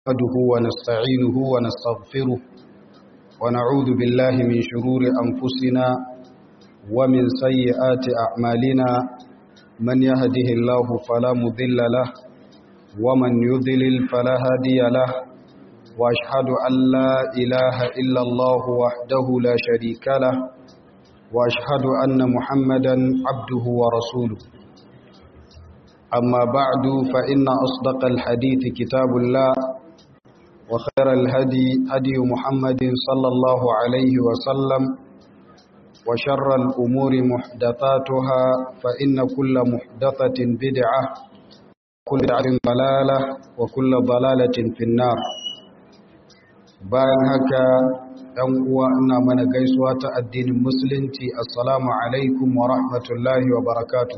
نحمده ونستعينه ونستغفره ونعوذ بالله من شرور أنفسنا ومن سيئات أعمالنا من يهده الله فلا مضل له ومن يضلل فلا هادي له وأشهد أن لا إله إلا الله وحده لا شريك له وأشهد أن محمدا عبده ورسوله أما بعد فإن أصدق الحديث كتاب الله وخير الهدي هدي محمد صلى الله عليه وسلم وشر الأمور محدثاتها فإن كل محدثة بدعة كل بدعة ضلالة وكل ضلالة في النار bayan haka ɗan uwa ina mana gaisuwa ta addinin musulunci assalamu alaikum wa rahmatullahi wa barakatuh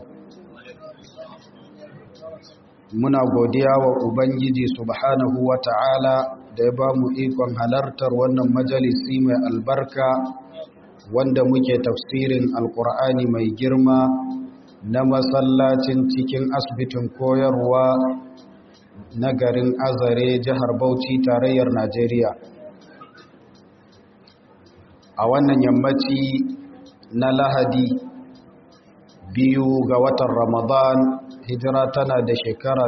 muna godiya wa ubangiji subhanahu wa ta'ala da ya ba mu ikon halartar wannan majalisi mai albarka wanda muke tafsirin alkur'ani mai girma na masallacin cikin asibitin koyarwa na garin azare jihar bauchi tarayyar najeriya a wannan yammaci na lahadi biyu ga watan ramadan hijira tana da shekara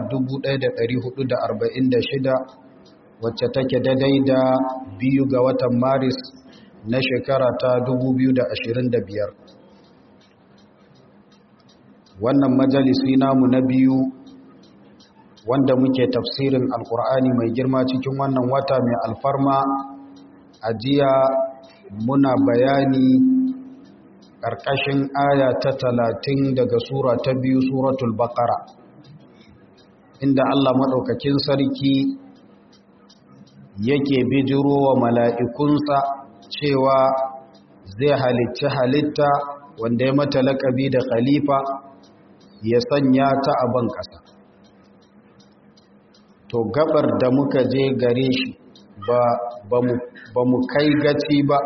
1446 wacce take daidai da biyu ga watan maris na shekara ta 2025 wannan majalisi namu na biyu wanda muke tafsirin alkur'ani mai girma cikin wannan wata mai alfarma a jiya muna bayani ƙarƙashin aya ta talatin daga sura ta biyu suratul baƙara inda Allah maɗaukakin sarki yake bijiro wa mala'ikunsa cewa zai halicci halitta wanda ya mata laƙabi da khalifa ya sanya ta a ban ƙasa to gabar da muka je gare shi ba mu kai gaci ba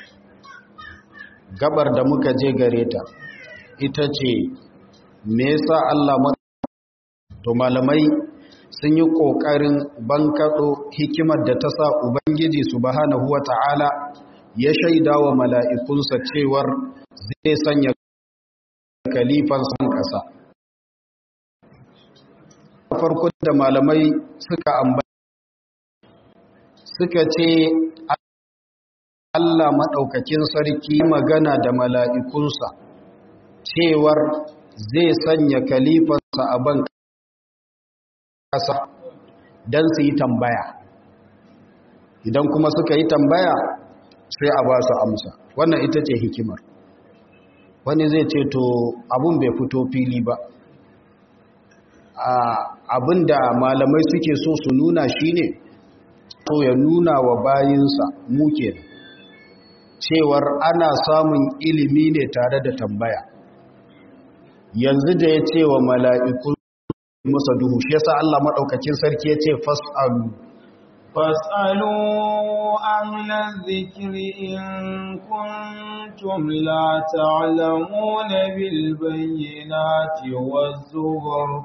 gabar da muka je gare ta ita ce me yasa Allah to malamai sun yi kokarin bankaɗo hikimar da ta sa ubangiji subhanahu wata'ala ya shaida wa mala'ikunsa cewar zai sanya kalifan san ƙasa farko da malamai suka ambata suka ce Allah maɗaukakin sarki magana da mala'ikunsa cewar zai sanya kalifansa a ban ƙasa don su yi tambaya idan kuma suka yi tambaya sai a ba su amsa wannan ita ce hikimar wani zai ce to abun bai fito fili ba abin da malamai suke so su nuna shine to ya nuna wa bayinsa muke da cewar ana samun ilimi ne tare da tambaya yanzu da ya ce wa mala'iku masa duhu shi yasa Allah maɗaukakin sarki ya ce fas'alu fas'alu ahlan zikiri in kuntum la ta'lamuna bil bayyinati waz zubur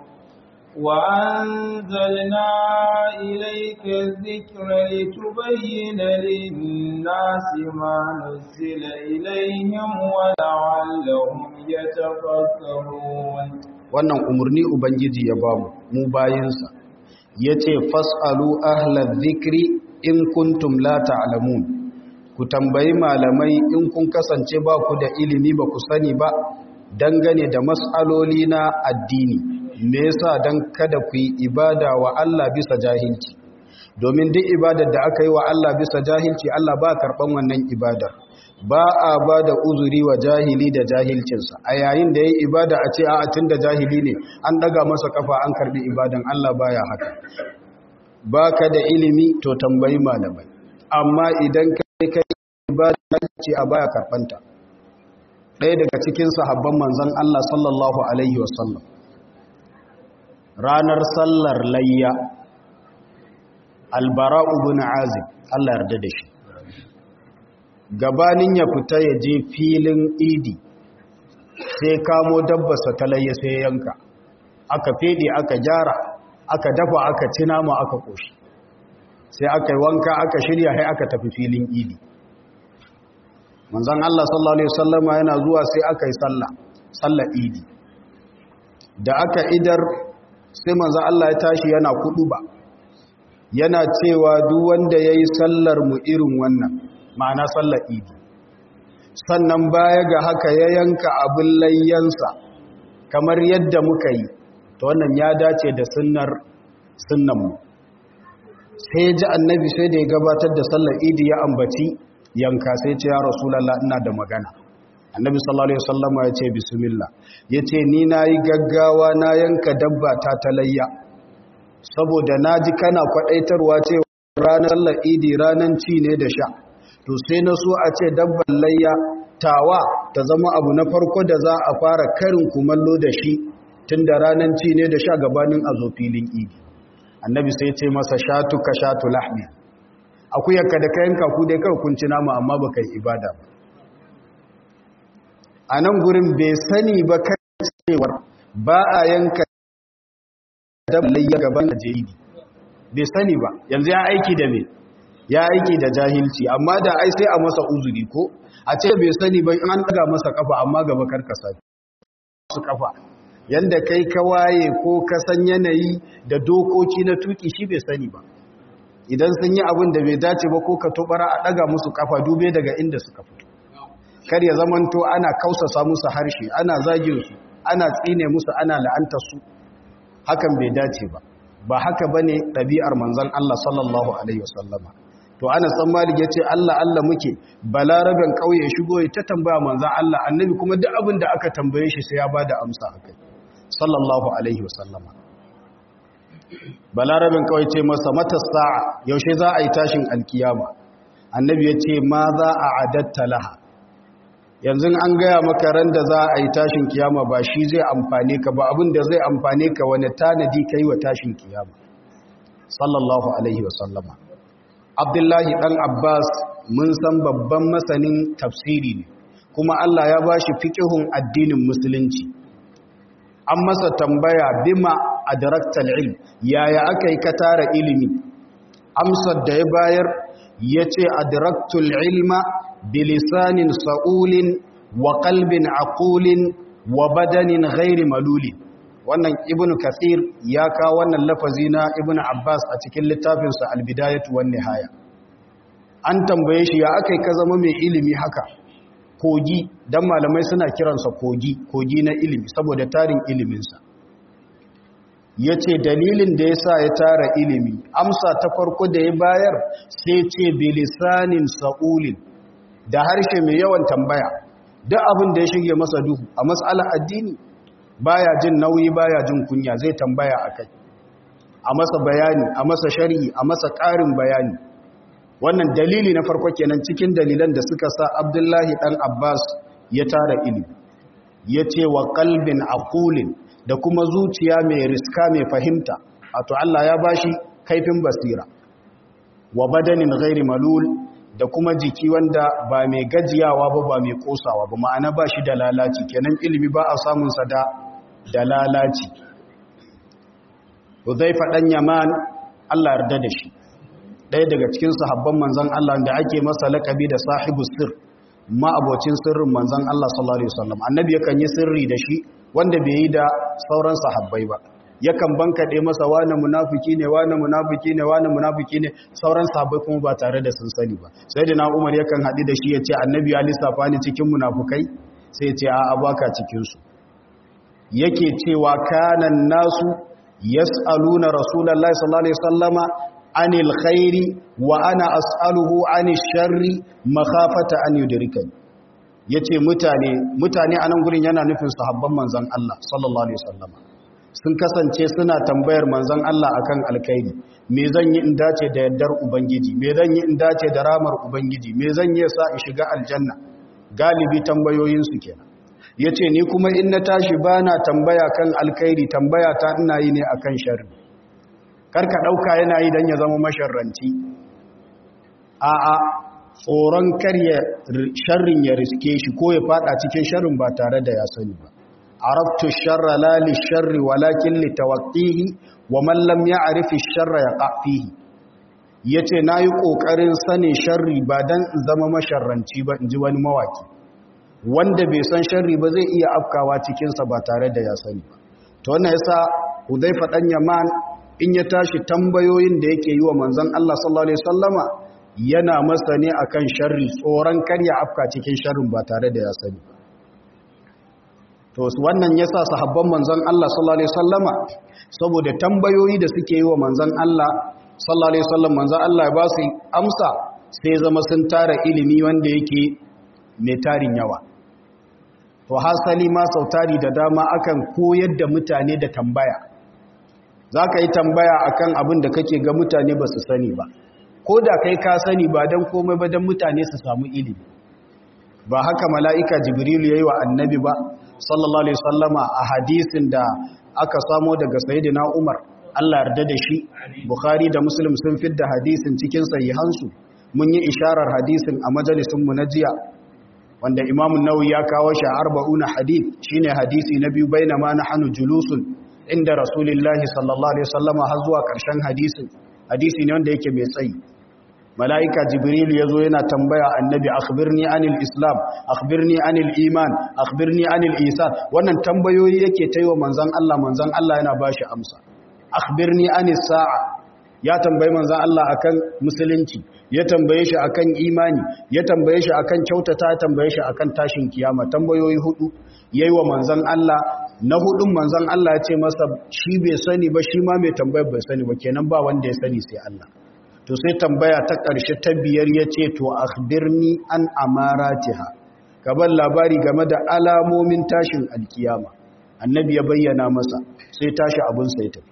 وأنزلنا إليك الذكر لتبين للناس ما نزل إليهم ولعلهم يتفكرون wannan umarni ubangiji ya ba mu mu bayinsa yace fasalu ahlal dhikri in kuntum la ta'lamun ku tambayi malamai in kun kasance ba ku da ilimi ba ku sani ba dangane da mas'aloli na addini me yasa dan kada ku yi ibada wa Allah bisa jahilci domin duk ibadar da aka yi wa Allah bisa jahilci Allah ba karban wannan ibadar ba a ba da uzuri wa jahili da jahilcinsa a yayin da ya yi ibada a ce a tun da jahili ne an daga masa kafa an karbi ibadan Allah baya haka ba ka da ilimi to tambayi malamai amma idan kai kai ibada ce a baya karbanta ɗaya daga cikin sahabban manzon Allah sallallahu alaihi wasallam ranar sallar layya albara'u bin azib Allah yarda da shi gabanin ya fita ya je filin idi sai kamo dabbarsa ta layya sai yanka aka fede aka gyara aka dafa aka ci nama aka koshi sai aka yi wanka aka shirya sai aka tafi filin idi manzon Allah sallallahu alaihi wasallama yana zuwa sai aka yi sallah sallar idi da aka idar sai manzon Allah ya tashi yana kuduba yana cewa duk wanda yayi sallar mu irin wannan ma'ana sallar idi sannan baya ga haka ya yanka abin layyansa kamar yadda muka yi ta wannan ya dace da sunnar sunnanmu sai ji annabi sai da ya gabatar da sallar idi ya ambaci yanka sai ce ya rasulallah ina da magana annabi sallallahu alaihi wasallama ya ce bismillah ya ce ni na yi gaggawa na yanka dabba ta talayya saboda na ji kana kwaɗaitarwa cewa ranar sallar idi ranar ci ne da sha to sai na so a ce dabban layya tawa ta zama abu na farko da za a fara karin kumallo da shi tun da ranar ci ne da sha gabanin a zo filin idi annabi sai ce masa shatu ka shatu lahmi akuyarka da kayan kaku dai kawai kun ci nama amma ba kai ibada ba a nan gurin bai sani ba kan cewar ba a yanka dabban layya gaban da idi bai sani ba yanzu ya aiki da me ya aiki da jahilci amma da ai sai a masa uzuri ko a ce bai sani ba an daga masa kafa amma gaba karkasa su kafa yanda kai ka waye ko ka san yanayi da dokoki na tuki shi bai sani ba idan sun yi abin da bai dace ba ko ka tobara a daga musu kafa dube daga inda suka fito kar ya zamanto ana kausasa musu harshe ana zagin su ana tsine musu ana la'antar su hakan bai dace ba ba haka bane ɗabi'ar manzon Allah sallallahu alaihi wasallama to ana san malik ya ce Allah Allah muke balaraben kauye shigo ya ta tambaya manzan Allah annabi kuma duk abin da aka tambaye shi sai ya ba da amsa a kai sallallahu alaihi wasallama balaraben kauye ce masa mata sa'a yaushe za a yi tashin alkiyama annabi ya ce ma za a adatta laha yanzu an gaya maka ran da za a yi tashin kiyama ba shi zai amfane ka ba abin da zai amfane ka wani tanadi ka yi wa tashin kiyama sallallahu alaihi wasallama abdullahi ɗan abbas mun san babban masanin tafsiri ne kuma allah ya ba shi fikihun addinin musulunci an masa tambaya bima adraktal ilm yaya aka yi ka tara ilimi amsar da ya bayar ya ce adraktul ilma bilisanin sa'ulin wa kalbin aqulin wa badanin ghairi malulin wannan ibn kathir ya kawo wannan lafazi na ibn abbas a cikin littafinsa albidayatu wan nihaya an tambaye shi ya akai ka zama mai ilimi haka kogi dan malamai suna kiransa kogi kogi na ilimi saboda tarin iliminsa yace dalilin da yasa ya tara ilimi amsa ta farko da ya bayar sai ce bilisanin sa'ulin da harshe mai yawan tambaya duk abin da ya shige masa duhu a mas'alar addini baya jin nauyi baya jin kunya zai tambaya akai a masa bayani a masa shari'i a masa ƙarin bayani wannan dalili na farko kenan cikin dalilan da suka sa Abdullahi dan Abbas ya tara ilimi yace wa qalbin aqulin da kuma zuciya mai riska mai fahimta wato Allah ya bashi kaifin basira wa badanin ghairi malul da kuma jiki wanda ba mai gajiyawa ba ba mai kosawa ba ma'ana ba shi da lalaci kenan ilimi ba a samunsa da da lalaci Uzaifa dan Yaman Allah yarda da shi ɗaya daga cikin sahabban manzon Allah da ake masa lakabi da sahibu sir ma abocin sirrin manzon Allah sallallahu alaihi wasallam annabi yakan yi sirri da shi wanda bai yi da sauran sahabbai ba yakan bankaɗe masa wani munafiki ne wani munafiki ne wani munafiki ne sauran sahabbai kuma ba tare da sun sani ba sai da na umar yakan haɗu da shi ya ce annabi ya lissafa ni cikin munafukai sai ce a baka cikinsu yake cewa kanan nasu yas'aluna rasulullahi sallallahu alaihi wasallama anil khairi wa ana as'aluhu anil sharri makhafata an yudrikani yace mutane mutane anan gurin yana nufin sahabban manzon Allah sallallahu alaihi wasallama sun kasance suna tambayar manzon Allah akan alkhairi me zan yi in dace da yardar ubangiji me zan yi in dace da ramar ubangiji me zan yi sa in shiga aljanna galibi tambayoyin su kenan yace ni kuma in na tashi bana tambaya kan alkhairi tambaya ta ina yi ne akan sharri karka dauka yana yi dan ya zama masharranci a a tsoron karya sharrin ya riske shi ko ya fada cikin sharrin ba tare da ya sani ba عرفت الشر لا للشر ولكن لتوقيه ومن لم يعرف الشر يقع فيه ya ce na yi ƙoƙarin sanin sharri ba don in zama masharranci ba in ji wani mawaki wanda bai san sharri ba zai iya afkawa cikinsa ba tare da ya sani ba ta wannan yasa hudaifa ɗan yaman in ya tashi tambayoyin da yake yi wa manzon Allah sallallahu alaihi wasallama yana masa ne akan sharri tsoron karya afka cikin sharrin ba tare da ya sani to wannan yasa sahabban manzon Allah sallallahu alaihi wasallama saboda tambayoyi da suke yi wa manzon Allah sallallahu alaihi wasallam manzon Allah ya ba su amsa sai zama sun tara ilimi wanda yake mai tarin yawa to hasali ma sautari da dama akan koyar da mutane da tambaya za ka yi tambaya akan abin da kake ga mutane ba su sani ba ko da kai ka sani ba don komai ba don mutane su samu ilimi ba haka mala'ika jibrilu ya yi wa annabi ba sallallahu alaihi sallama a hadisin da aka samo daga sayidina umar allah yarda da shi bukhari da muslim sun fidda hadisin cikin sahihansu mun yi isharar hadisin a majalisunmu na jiya wanda imamun nawawi ya kawo shi a arba'una hadith shine hadisi na biyu bainama nahnu julusun inda rasulullahi sallallahu alaihi wasallama har zuwa karshen hadisin hadisi ne wanda yake mai tsayi mala'ika jibril yazo yana tambaya annabi akhbirni anil islam akhbirni anil iman akhbirni anil ihsan wannan tambayoyi yake taiwa manzon Allah manzon Allah yana bashi amsa akhbirni anis sa'a ya tambayi manzon Allah akan musulunci ya tambaye shi akan imani ya tambaye shi akan kyautata ya tambaye shi akan tashin kiyama tambayoyi hudu yayi wa manzon Allah na hudun manzon Allah ya ce masa shi bai sani ba shi ma mai tambayar bai sani ba kenan ba wanda ya sani sai Allah to sai tambaya ta ƙarshe ta biyar ya ce to akhbirni an amaratiha gaban labari game da alamomin tashin alkiyama annabi ya bayyana masa sai tashi abun sai tafi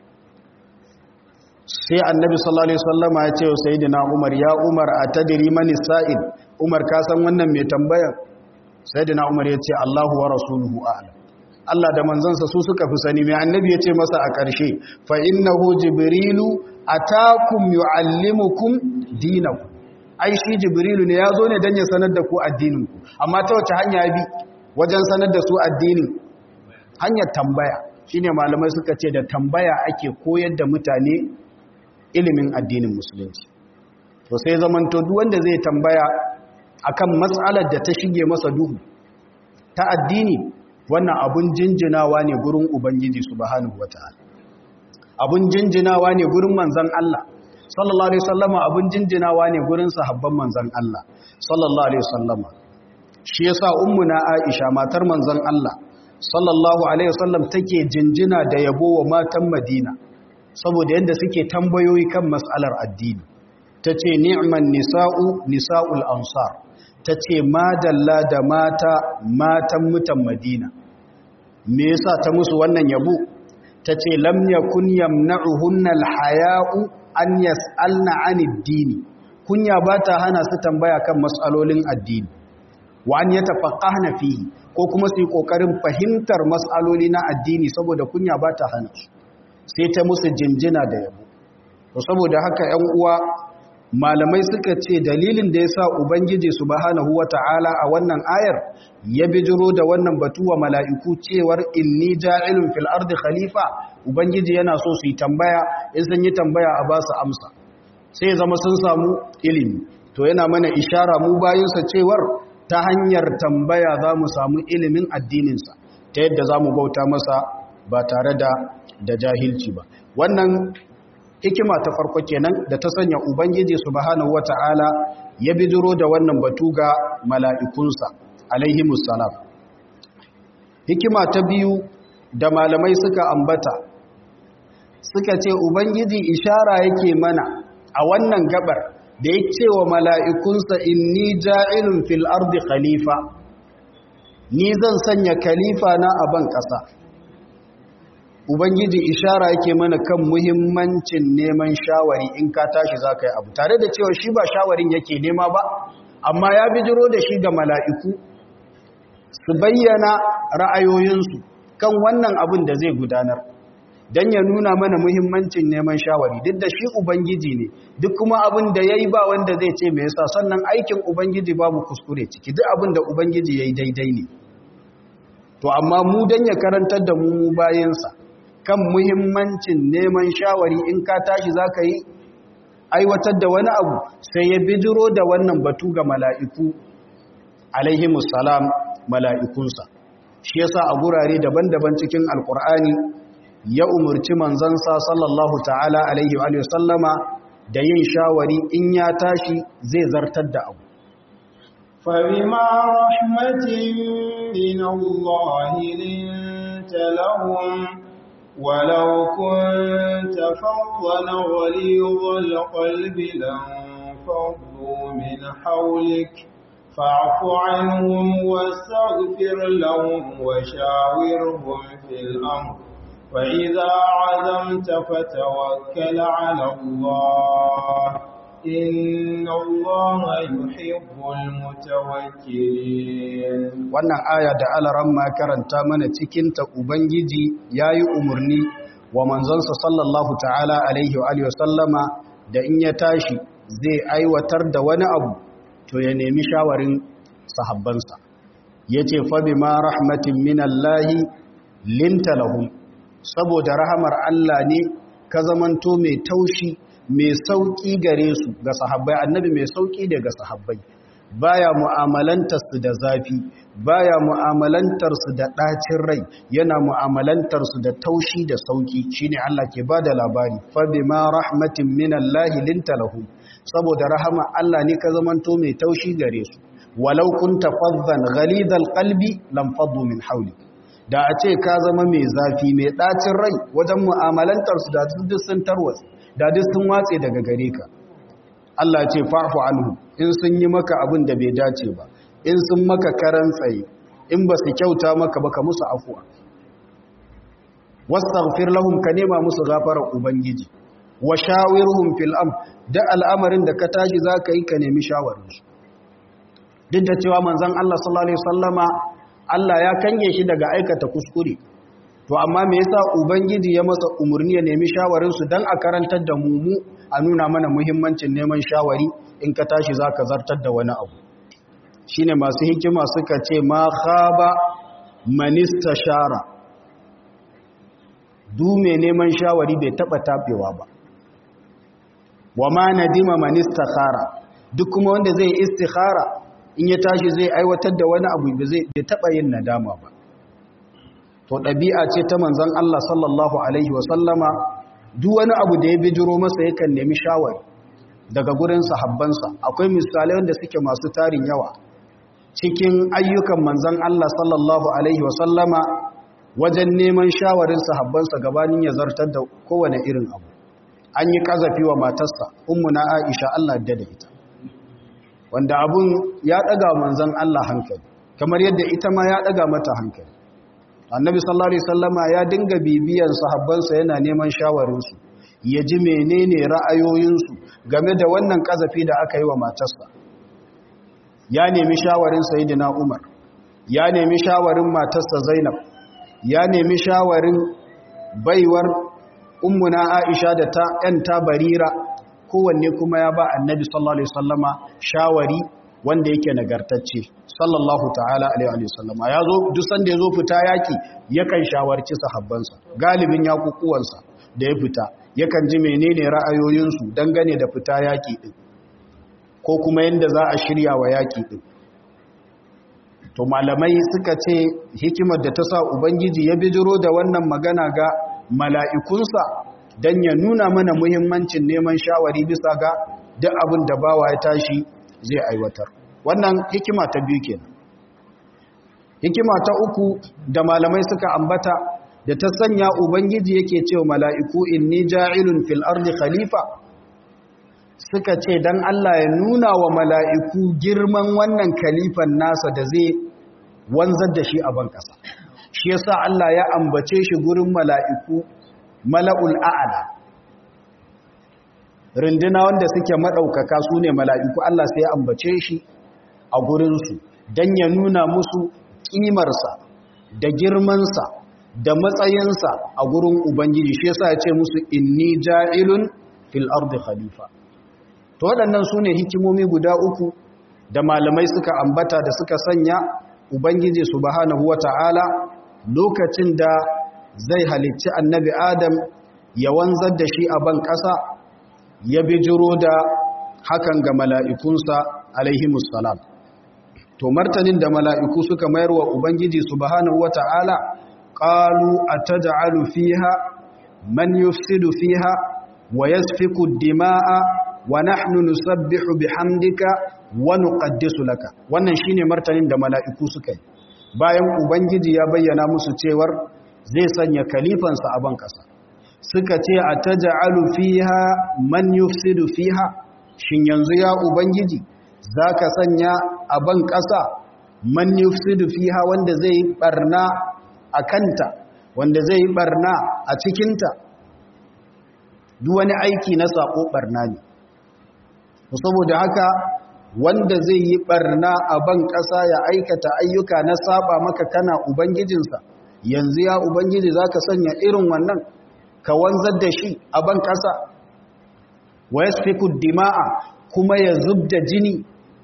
sai annabi sallallahu alaihi wasallama ya ce wa sayyidina Umar ya Umar atadri man sa'il Umar ka san wannan mai tambaya sayyidina Umar ya ce Allahu wa rasuluhu a'lam Allah da manzansa su suka fi sani mai annabi ya ce masa a ƙarshe fa innahu jibrilu atakum yuallimukum dinakum ai shi jibrilu ne ya zo ne dan ya sanar da ku addinin ku amma ta wace hanya bi wajen sanar da su addinin hanyar tambaya shine malamai suka ce da tambaya ake koyar da mutane ilimin addinin musulunci to sai zamanto duk wanda zai tambaya akan matsalar da ta shige masa duhu ta addini wannan abun jinjinawa ne gurin ubangiji subhanahu wataala abun jinjinawa ne gurin manzon Allah sallallahu alaihi wasallama abun jinjinawa ne gurin sahabban manzon Allah sallallahu alaihi wasallama shi yasa ummuna Aisha matar manzon Allah sallallahu alaihi wasallam take jinjina da yabo wa matan Madina saboda yadda suke tambayoyi kan mas'alar addini tace ni'man nisa'u nisa'ul ansar tace madalla da mata matan mutan Madina me yasa ta musu wannan yabo tace lam yakun yamna'uhunna alhaya'u an yas'alna 'anid dini kunya bata hana su tambaya kan mas'alolin addini wa an yatafaqqahna fihi ko kuma su yi kokarin fahimtar mas'aloli na addini saboda kunya bata hana su sai ta musu jinjina da yabo to saboda haka 'yan uwa malamai suka ce dalilin da ya sa ubangiji subhanahu wata'ala a wannan ayar ya bijiro da wannan batu wa mala'iku cewar inni ja'ilun fil ardi khalifa ubangiji yana so su yi tambaya in sun yi tambaya a ba su amsa sai zama sun samu ilimi to yana mana ishara mu bayinsa cewar ta hanyar tambaya za mu samu ilimin addininsa ta yadda za mu bauta masa ba tare da da jahilci ba wannan hikima ta farko kenan da ta sanya ubangiji subhanahu wata'ala ya bidiro da wannan batu ga mala'ikunsa alaihimus salam hikima ta biyu da malamai suka ambata suka ce ubangiji ishara yake mana a wannan gabar da ya ce wa mala'ikunsa inni ja'ilun fil ardi khalifa ni zan sanya khalifa na a ban ƙasa Ubangiji ishara yake mana kan muhimmancin neman shawari in ka tashi za ka yi abu tare da cewa shi ba shawarin yake nema ba amma ya bijiro da shi ga mala'iku su bayyana ra'ayoyinsu kan wannan abin da zai gudanar don ya nuna mana muhimmancin neman shawari duk da shi Ubangiji ne duk kuma abin da ya yi ba wanda zai ce mai yasa sannan aikin Ubangiji babu kuskure ciki duk abin da Ubangiji ya yi daidai ne to amma mu don ya karantar da mu bayansa kan muhimmancin neman shawari in ka tashi za ka yi aiwatar da wani abu sai ya bijiro da wannan batu ga mala'iku alaihimus salam mala'ikunsa shi yasa a gurare daban-daban cikin alkur'ani ya umarci manzansa sallallahu ta'ala alaihi wa sallama da yin shawari in ya tashi zai zartar da abu فبما رحمة من الله لنت لهم ولو كنت فظا غليظ القلب لانفضوا من حولك فاعف عنهم واستغفر لهم وشاورهم في الأمر فإذا عزمت فتوكل على الله إن الله يحب المتوكلين wannan aya da alaran ma karanta mana cikinta ubangiji yayi umarni wa manzonsa sallallahu ta'ala alaihi wa alihi wasallama da in ya tashi zai aiwatar da wani abu to ya nemi shawarin sahabbansa yace fa bima rahmatin minallahi linta lahum saboda rahamar Allah ne ka zamanto mai taushi mai sauƙi gare su ga sahabbai annabi mai sauƙi daga sahabbai baya mu'amalantar su da zafi baya mu'amalantar su da ɗacin rai yana mu'amalantar su da taushi da sauƙi shine Allah ke bada labari fa bima rahmatin minallahi linta lahum saboda rahama Allah ne ka zamanto mai taushi gare su walau kunta faddan ghalidal qalbi lam faddu min hawlik da a ce ka zama mai zafi mai ɗacin rai wajen mu'amalantar su da duk sun tarwatsa da duk sun watse daga gare ka Allah ce fa'fu anhu in sun yi maka abin da bai dace ba in sun maka karan tsaye in ba su kyauta maka ba ka musu afuwa wastaghfir lahum ka nema musu gafarar ubangiji wa shawirhum fil am da al'amarin da ka tashi zaka yi ka nemi shawarin su duk da cewa manzon Allah sallallahu alaihi wasallama Allah ya kange shi daga aikata kuskure to amma me yasa ubangiji ya masa umurni ya nemi shawarin su dan a karantar da mu mu a nuna mana muhimmancin neman shawari in ka tashi zaka zartar da wani abu shine masu hikima suka ce ma khaba manista shara du mai neman shawari bai taba tabewa ba wa ma nadima manista khara duk kuma wanda zai istikhara in ya tashi zai aiwatar da wani abu bai taba yin nadama ba to ɗabi'a ce ta manzon Allah sallallahu alaihi wasallama duk wani abu da ya bijiro masa yakan nemi shawari daga gurin sahabbansa akwai misalai wanda suke masu tarin yawa cikin ayyukan manzon Allah sallallahu alaihi wasallama wajen neman shawarin sahabbansa gabanin ya zartar da kowane irin abu an yi kazafi wa matarsa ummuna Aisha Allah da da ita wanda abun ya daga manzon Allah hankali kamar yadda ita ma ya daga mata hankali annabi sallallahu alaihi wasallama ya dinga bibiyan sahabbansa yana neman shawarinsu ya ji menene ra'ayoyinsu game da wannan kazafi da aka yi wa matarsa ya nemi shawarin sayyidina Umar ya nemi shawarin matarsa Zainab ya nemi shawarin baiwar ummuna Aisha da ta ƴanta Barira kowanne kuma ya ba annabi sallallahu alaihi wasallama shawari wanda yake nagartacce sallallahu ta'ala alaihi wasallama ya zo duk sanda ya zo fita yaki yakan shawarci sahabbansa galibin yakukuwansa da ya fita yakan ji menene ra'ayoyinsu dangane da fita yaki din ko kuma yanda za a shirya wa yaki din to malamai suka ce hikimar da ta sa ubangiji ya bijiro da wannan magana ga mala'ikunsa don ya nuna mana muhimmancin neman shawari bisa ga duk abin da bawa ya tashi zai aiwatar wannan hikima ta biyu kenan hikima ta uku da malamai suka ambata da ta sanya ubangiji yake cewa mala'iku inni ja'ilun fil ardi khalifa suka ce dan Allah ya nuna wa mala'iku girman wannan khalifan nasa da zai wanzar da shi a ban ƙasa shi yasa Allah ya ambace shi gurin mala'iku mala'ul a'ala rinduna wanda suke maɗaukaka su ne mala'iku Allah sai ya ambace shi a gurinsu don ya nuna musu ƙimarsa da girmansa da matsayinsa a gurin Ubangiji shi yasa ya ce musu inni ja'ilun fil ardi khalifa to waɗannan su ne hikimomi guda uku da malamai suka ambata da suka sanya Ubangiji subhanahu wa ta'ala lokacin da zai halicci annabi Adam ya wanzar da shi a ban ƙasa ya bijiro da hakan ga mala'ikunsa alaihimus salam to martanin da mala'iku suka mayar wa ubangiji subhanahu wata'ala qalu ataj'alu fiha man yufsidu fiha wa yasfiku dima'a wa nahnu nusabbihu bihamdika wa nuqaddisu laka wannan shine martanin da mala'iku suka yi bayan ubangiji ya bayyana musu cewar zai sanya kalifansa a ban kasa suka ce ataj'alu fiha man yufsidu fiha shin yanzu ya ubangiji zaka sanya a ban kasa man yufsidu fiha wanda zai barna a kanta wanda zai barna a cikinta duk wani aiki na sako barna ne saboda haka wanda zai yi barna a ban ƙasa ya aikata ayyuka na saba maka kana ubangijinsa yanzu ya ubangiji za ka sanya irin wannan ka wanzar da shi a ban ƙasa wa ya dima'a kuma ya zub da jini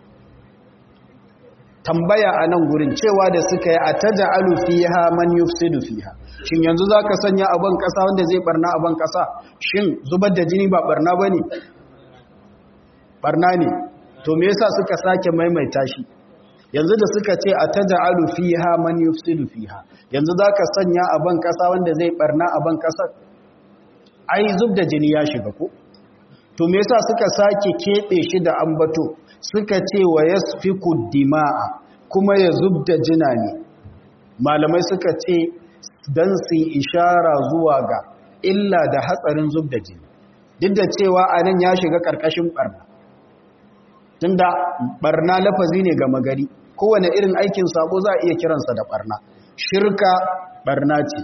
tambaya a nan gurin cewa da suka yi a ta ja'alu fiha man yufsidu fiha shin yanzu za ka sanya a ban ƙasa wanda zai barna a ban ƙasa shin zubar da jini ba barna ba ne barna ne to me yasa suka sake maimaita shi yanzu da suka ce a taj'alu fiha man yufsidu fiha yanzu zaka sanya a ban kasa wanda zai barna a ban kasar ai zub da jini ya shiga ko to me yasa suka sake kebe shi da ambato suka ce wa yasfiku dima'a kuma ya zub da jina ne malamai suka ce dan su ishara zuwa ga illa da hatsarin zub da jini duk da cewa anan ya shiga karkashin barna tunda barna lafazi ne ga magari kowane irin aikin sabo za a iya kiransa da barna shirka barna ce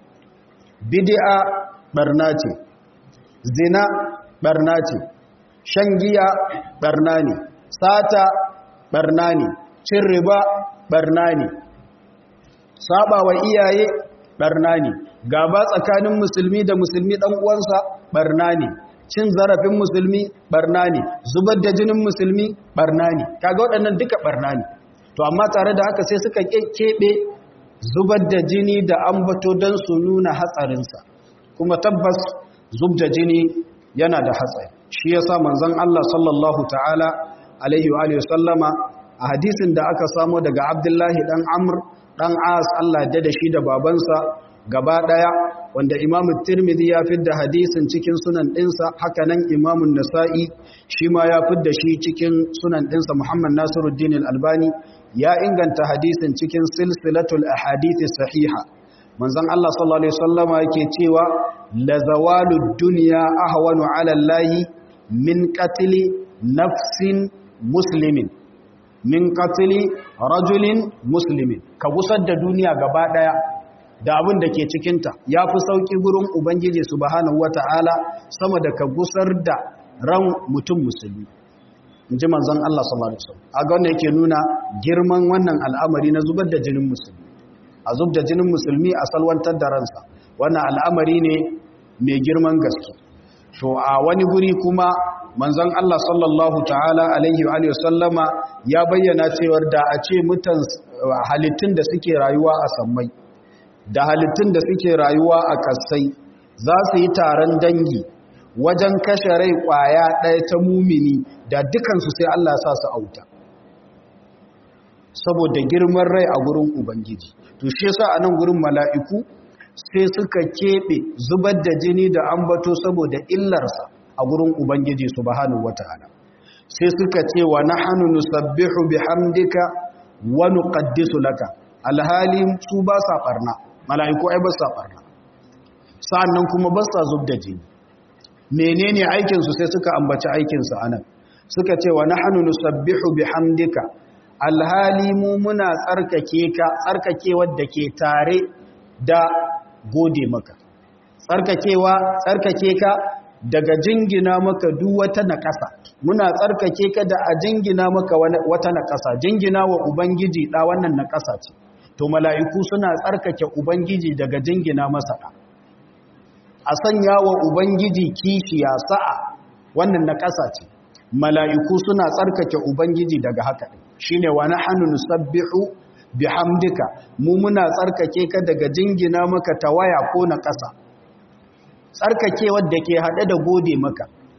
bid'a barna ce zina barna ce shan giya barna ne sata barna ne cin riba barna ne saba wa iyaye barna ne gaba tsakanin musulmi da musulmi dan uwansa barna ne cin zarafin musulmi barna ne zubar da jinin musulmi barna ne kaga waɗannan duka barna ne to amma tare da haka sai suka keɓe zubar da jini da ambato don su nuna hatsarinsa kuma tabbas zub da jini yana da hatsari shi yasa manzon Allah sallallahu ta'ala alaihi wa sallama a hadisin da aka samo daga Abdullahi dan Amr dan As Allah da shi da babansa gaba daya wanda Imam Tirmidhi ya fidda hadisin cikin sunan dinsa haka nan Imam Nasa'i shi ma ya fidda shi cikin sunan dinsa Muhammad Nasiruddin Al-Albani ya inganta hadisin cikin silsilatul ahadith sahiha manzon Allah sallallahu alaihi wasallama yake cewa la zawalud dunya ahwanu ala Allah min qatli nafsin muslimin min qatli rajulin muslimin ka gusar da duniya gaba daya da abin da ke cikinta ya fi sauƙi gurin Ubangiji subhanahu wa ta'ala sama da ka gusar da ran mutum musulmi. In ji manzan Allah sallallahu Alaihi wasallam. A ga wanda yake nuna girman wannan al'amari na zubar da jinin musulmi. A zub da jinin musulmi a salwantar da ransa. Wannan al'amari ne mai girman gaske. To a wani guri kuma manzan Allah sallallahu ta'ala alaihi wa sallama ya bayyana cewar da a ce mutan halittun da suke rayuwa a sammai. da halittun da suke rayuwa a kasai za su yi taron dangi wajen kashe rai kwaya ɗaya ta mumini da dukansu sai Allah sa su auta saboda girman rai a gurin ubangiji to shi yasa a nan gurin mala'iku sai suka keɓe zubar da jini da ambato saboda illarsa a gurin ubangiji subhanahu wata'ala sai suka ce wa nahnu nusabbihu bihamdika wa nuqaddisu laka alhali su ba sa barna mala'iku ai ba sa barna sa'annan kuma ba sa zub da jini menene aikinsu sai suka ambaci aikinsu anan suka ce wa nahnu nusabbihu bihamdika alhali mu muna tsarkake ka tsarkakewar da ke tare da gode maka tsarkakewa tsarkake ka daga jingina maka duk wata naƙasa muna tsarkake ka da a jingina maka wata naƙasa jingina wa ubangiji da wannan naƙasa ce to mala'iku suna tsarkake ubangiji daga jingina masa ɗa a sanya wa ubangiji kishiya sa'a wannan naƙasa ce mala'iku suna tsarkake ubangiji daga haka shi ne wa nahnu nusabbihu bihamdika mu muna tsarkake ka daga jingina maka tawaya ko na ƙasa tsarkake wadda ke haɗe da gode maka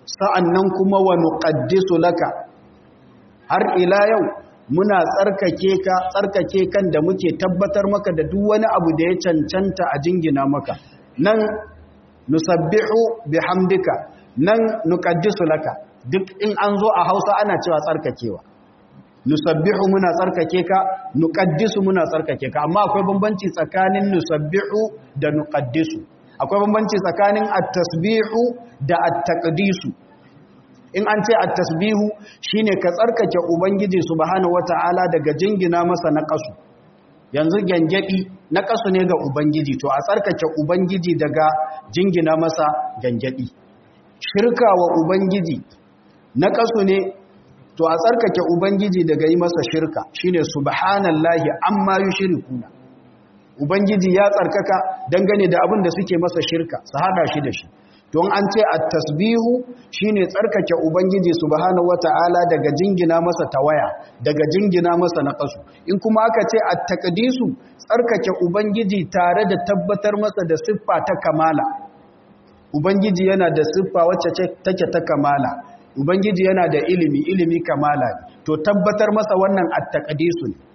sa'annan kuma wa nuqaddisu laka har ila yau muna tsarkake ka tsarkake kan da muke tabbatar maka da duk wani abu da ya cancanta a jingina maka nan nusabbihu bihamdika nan nuqaddisu laka duk in an zo a Hausa ana cewa tsarkakewa nusabbihu muna tsarkake ka nuqaddisu muna tsarkake ka amma akwai bambanci tsakanin nusabbihu da nuqaddisu akwai bambanci tsakanin at-tasbihu da at-taqdisu in an ce at-tasbihu shine ka tsarkake ubangiji subhanahu wataala daga jingina masa naqasu yanzu gangadi naqasu ne ga ubangiji to a tsarkake ubangiji daga jingina masa gangadi shirka wa ubangiji naqasu ne to a tsarkake ubangiji daga yi masa shirka shine subhanallahi amma yushrikuna ubangiji ya tsarkaka dangane da abin da suke masa shirka su hada shi da shi don an ce at-tasbihu shine tsarkake ubangiji subhanahu wata'ala daga jingina masa tawaya daga jingina masa naqasu in kuma aka ce at-taqdisu tsarkake ubangiji tare da tabbatar masa da siffa ta kamala ubangiji yana da siffa wacce take ta kamala ubangiji yana da ilimi ilimi kamala to tabbatar masa wannan at-taqdisu ne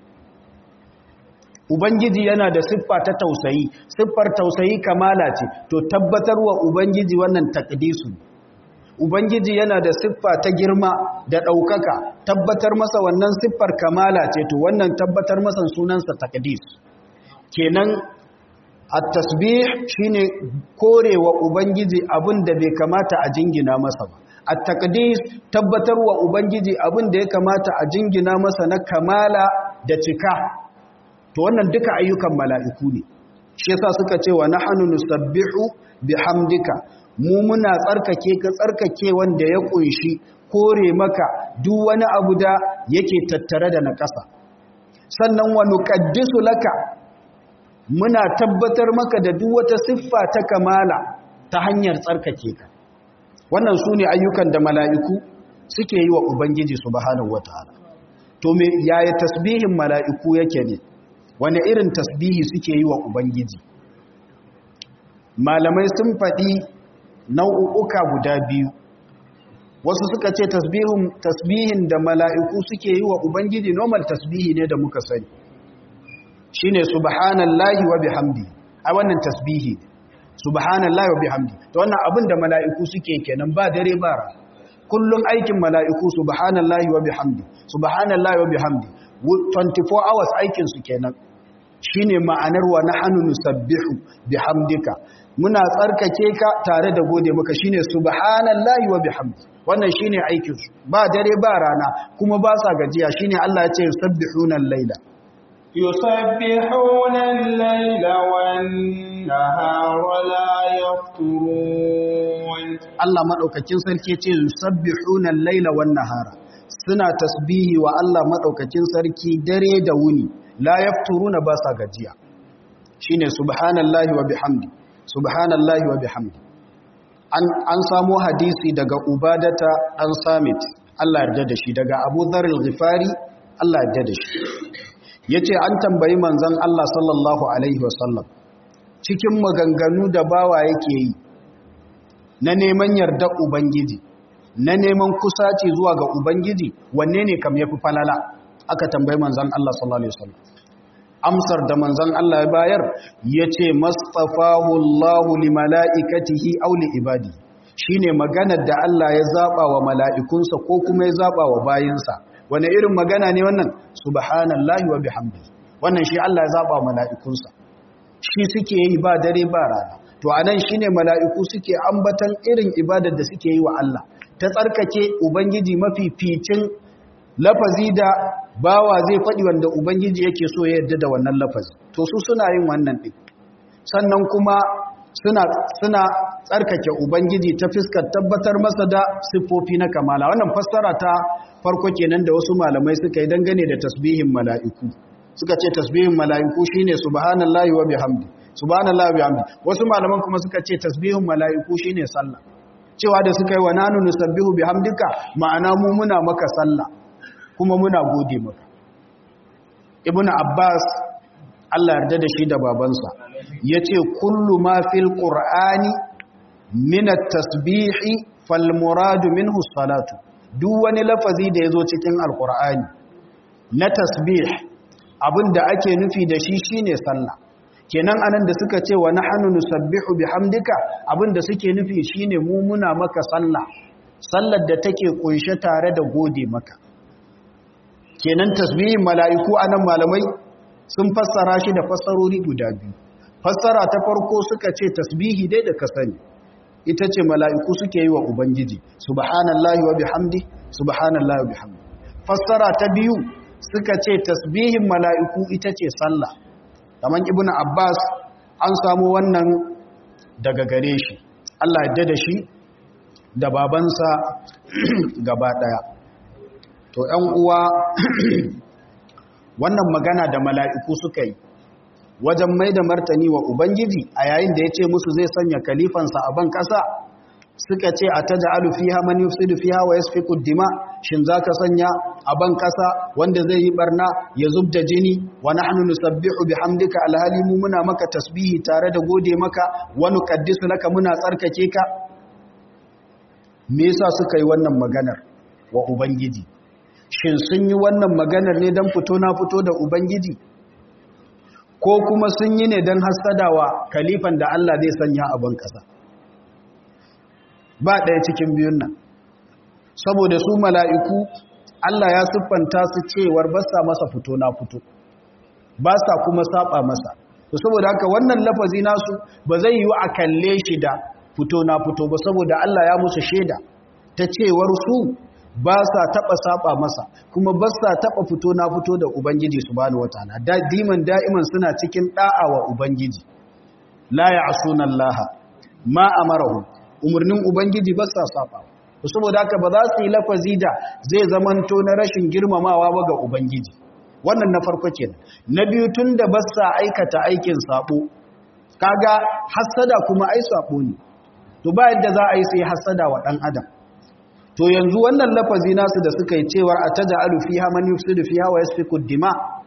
Ubangiji yana da siffa ta tausayi, siffar tausayi kamala ce, to tabbatarwa Ubangiji wannan takdisu. Ubangiji yana da siffa ta girma da ɗaukaka, tabbatar masa wannan siffar kamala ce, to wannan tabbatar masa sunansa takdis. Kenan, a tasbih shine korewa Ubangiji abin da bai kamata a jingina masa ba. A takdis tabbatarwa Ubangiji abin da ya kamata a jingina masa na kamala da cika. to wannan duka ayyukan mala'iku ne shi yasa suka ce wa nahnu nusabbihu bihamdika mu muna tsarkake ka tsarkake wanda ya kunshi kore maka duk wani abu da yake tattare da nakasa sannan wa nuqaddisu laka muna tabbatar maka da duk wata siffa ta kamala ta hanyar tsarkake ka wannan su ne ayyukan da mala'iku suke yi wa ubangiji subhanahu wataala to me yaya tasbihin mala'iku yake ne wane irin tasbihi suke yi wa Ubangiji malamai sun faɗi nau'uka guda biyu wasu suka ce tasbihin da mala'iku suke yi wa Ubangiji normal tasbihi ne da muka sani shi ne subhanallahi wa bihamdi a wannan tasbihi ne subhanallahi wa bihamdi ta wannan abin da mala'iku suke kenan ba dare ba kullum aikin mala'iku subhanallahi wa bihamdi subhanallahi wa bihamdi 24 hours aikinsu kenan shine ma'anar wa nahnu nusabbihu bihamdika muna tsarkake ka tare da gode maka shine subhanallahi wa bihamdi wannan shine aikin su ba dare ba rana kuma ba sa gajiya shine Allah ya ce yusabbihuna al-laila yusabbihuna al-laila wan-nahara la yafturun Allah madaukakin sarki ya ce yusabbihuna al-laila wan-nahara suna tasbihi wa Allah madaukakin sarki dare da wuni la yafturuna ba sa gajiya shine subhanallahi wa bihamdi subhanallahi wa bihamdi an an samu hadisi daga ubadata dan samit Allah yarda da shi daga Abu Dharr al-Ghifari Allah yarda da shi yace an tambayi manzon Allah sallallahu alaihi wasallam cikin maganganu da bawa yake yi na neman yarda ubangiji na neman kusaci zuwa ga ubangiji wanne ne kam yafi falala aka tambayi manzon Allah sallallahu alaihi wasallam amsar da manzon Allah ya bayar yace mastafahu Allahu li malaikatihi aw li ibadi shine maganar da Allah ya zaba wa mala'ikunsa ko kuma ya zaba wa bayinsa wane irin magana ne wannan subhanallahi wa bihamdihi wannan shi Allah ya zaba wa mala'ikunsa shi suke yi ba dare ba rana to anan shine mala'iku suke ambatan irin ibadar da suke yi wa Allah ta tsarkake ubangiji mafificin lafazi da bawa zai faɗi wanda ubangiji yake so ya yarda da wannan lafazi to su suna yin wannan ɗin sannan kuma suna suna tsarkake ubangiji ta fiskar tabbatar masa da siffofi na kamala wannan fassara ta farko kenan da wasu malamai suka yi dangane da tasbihin mala'iku suka ce tasbihin mala'iku shine subhanallahi wa bihamdi subhanallahi wa bihamdi wasu malaman kuma suka ce tasbihin mala'iku shine sallah cewa da suka yi wa nanu nusabbihu bihamdika ma'ana mu muna maka sallah kuma muna gode maka ibnu abbas Allah yarda da shi da babansa yace kullu ma fil qur'ani min at-tasbihi fal muradu minhu salatu duk wani lafazi da yazo cikin alqur'ani na tasbih abinda ake nufi da shi shine sallah kenan anan da suka ce wa nahnu nusabbihu bihamdika abinda suke nufi shine mu muna maka sallah sallar da take kunshe tare da gode maka kenan tasbihin mala'iku anan malamai sun fassara shi da fassarori guda biyu fassara ta farko suka ce tasbihi dai da ka sani ita ce mala'iku suke yi wa ubangiji subhanallahi wa bihamdi subhanallahi wa bihamdi fassara ta biyu suka ce tasbihin mala'iku ita ce sallah kamar ibn abbas an samu wannan daga gare shi allah yadda da shi da babansa gaba daya to ‘yan uwa wannan magana da mala'iku suka yi wajen mai da martani wa ubangiji a yayin da ya ce musu zai sanya kalifansa a ban ƙasa suka ce a ta ja'alu fiha man yufsidu fiha wa yasfiku dima shin zaka sanya a ban kasa wanda zai yi barna ya zubda jini wa nahnu nusabbihu bihamdika alhali mu muna maka tasbihi tare da gode maka wa nuqaddisu laka muna tsarkake ka me yasa suka yi wannan maganar wa ubangiji shin sun yi wannan maganar ne dan fito na fito da ubangiji ko kuma sun yi ne dan hasadawa kalifan da Allah zai sanya a ban kasa ba ɗaya cikin biyun nan saboda su mala'iku Allah ya siffanta su cewar ba sa masa fito na fito ba sa kuma saba masa to saboda haka wannan lafazi nasu ba zai yi a kalle shi da fito na fito ba saboda Allah ya musu shaida ta cewar su ba sa taɓa saba masa kuma ba sa taɓa fito na fito da Ubangiji subhanahu wataala da diman da'iman suna cikin ɗa'a wa Ubangiji la ya'suna Allah ma amarahu umarnin ubangiji ba sa saba saboda haka ba za su yi lafazi da zai zamanto na rashin girmamawa ba ga ubangiji wannan na farko kenan na biyu tun da ba sa aikata aikin sabo kaga hassada kuma ai sabo ne to ba yadda za a yi sai hassada wa dan adam to yanzu wannan lafazi nasu da suka yi cewar ataja'alu fiha man yufsidu fiha wa yasfiku dima